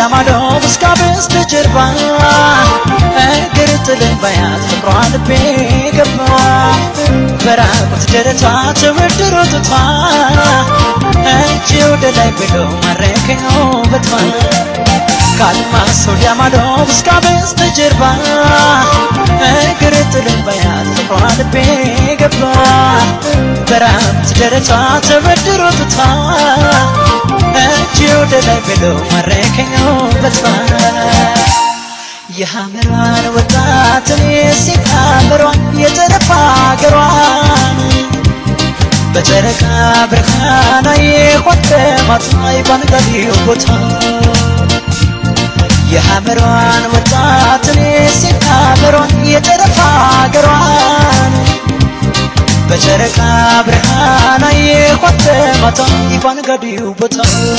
ማዶ እስከ በስተጀርባ እግር ጥልን ባያት ፍቅሯ ልቤ ገባ በራቁት ደረቷ ተወድሮ ጡቷ እጅ ወደ ላይ ብሎ ማረከኝ ውበቷ ከአድማስ ወዲያ ማዶ እስከ በስተጀርባ እግር ጥልን ባያት ፍቅሯ ልቤ ገባ በራቁት ደረቷ ተወድሮ ጡቷ እጅ ወደ ላይ ብሎ ማረከኝ ውበቷ የሐመሯን ወጣትን የሴት ሐመሯን የጠረፋ አገሯን በጨረቃ ብርሃን የሆነ ማታይ ባንጋዴው ቦታ የሐመሯን ወጣትን የሴት ሐመሯን የጠረፋ አገሯን በጨረቃ ብርሃን የሆነ ማታይ ባንጋዴው ቦታ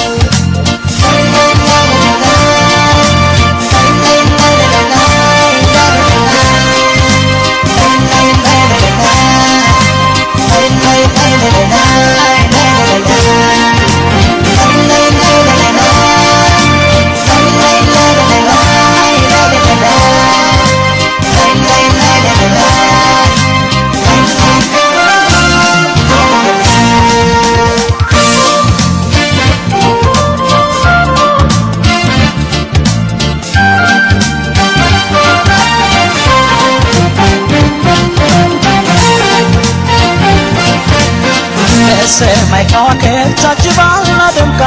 በሰማይ ከዋክብት ታጅባና ደምቃ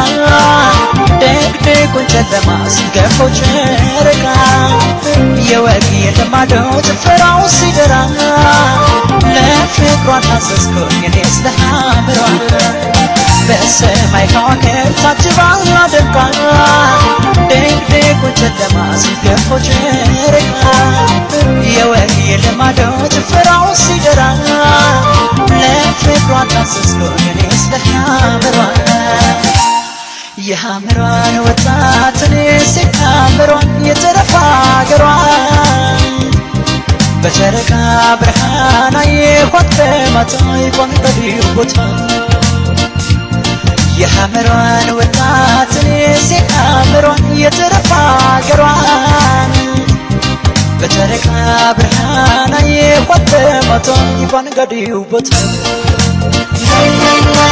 ደግደጉን ጨለማ ስትገፈው ጨረቃ የወግ የልማደው ጭፈራው ሲደራ ለፍቅሯ ታዘዝኩኝ እኔስ ለሐመሯ በሰማይ ከዋክብት ታጅባና ደምቃ ደግደጉን ጨለማ ስትገፈው ጨረቃ የወግ የልማደው ጭፈራው ሲደራ ለፍቅሯ ታዘዝኩኝ እኔስ ለሐመሯ የሐመሯን ወጣትን ሴት ሐመሯን የተረፋ አገሯን በጨረቃ ብርሃን አየኋት በማታ የቋንቀዲው ቦታ የሐመሯን ወጣትን ሴት ሐመሯን የተረፋ አገሯን በጨረቃ ብርሃን አየኋት በማታ የቋንቀዲው ቦታ